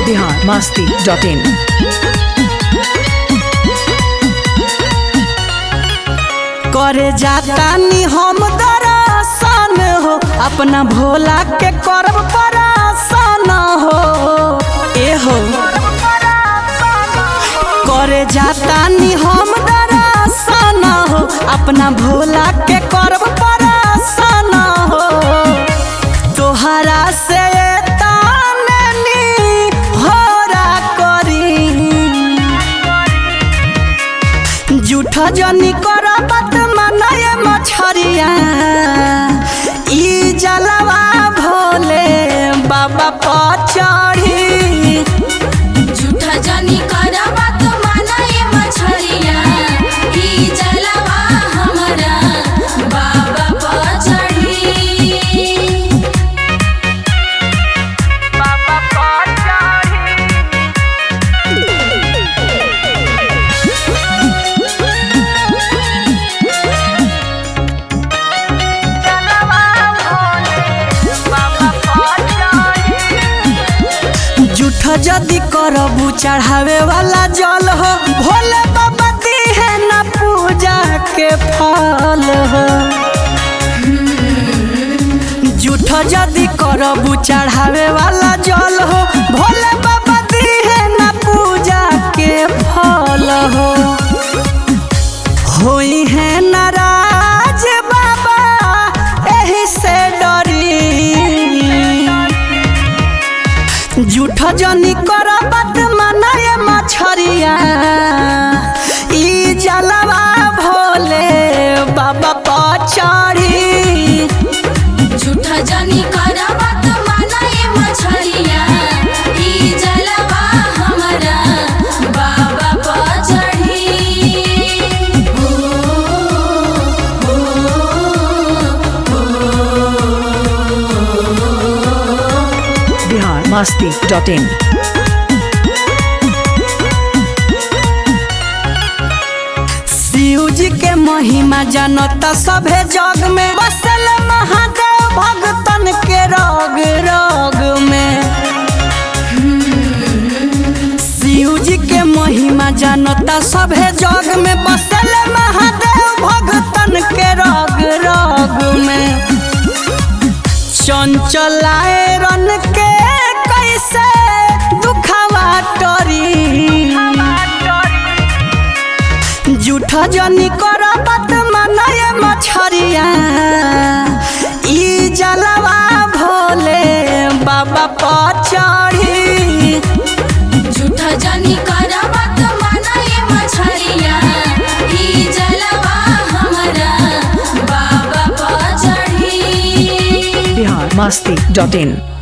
Bihar Masti dot इन करे जाता नी हम दरसान हो अपना भोला के करब परासान हो ए हो करे जाता नी हम दरसान हो अपना भोला के करब परासान हो तोहरा से ताने नी होरा करी जूठ जनी कर बात मनाए मछरिया ई जलवा भोले बाबा पचड़ी झूठा जानी करबा तो मानाए मछरिया ई जलवा हमरा बाबा पर चढ़ी बाबा पचड़ी जलवा भोले बाबा पचड़ी जूठ जदी करबू चढ़ावे वाला जल हो भोले बाबा दिहे ना पूजा के फल हो जूठ जदी करबू चढ़ावे वाला जल हो भोले बाबा दिहे ना पूजा के फल हो होई है नाराज बाबा एही से डरी जूठ जनी कर बात मनाए मछरिया ई जलवा भोले बाबा पचड़ी झूठा जानी करबा तो मानाए मछरिया ई जलवा हमरा बाबा पर चढ़ी बिहार मस्ती डॉट इन शिव जी के महिमा जनता सभे जग में बसल महादेव भगतन के रोग रोग में शिव जी के महिमा जनता सभे जग में बसल महादेव भगतन के रोग रोग में चंचलाए रन के कैसे दुखवा टरी जूठ जनी कर बात मनाए मछरिया ई जलवा भोले बाबा पचड़ी झूठा जानी करबा तो मानाए मछरिया ई जलवा हमरा बाबा पर चढ़ी बिहार मस्ती डॉट इन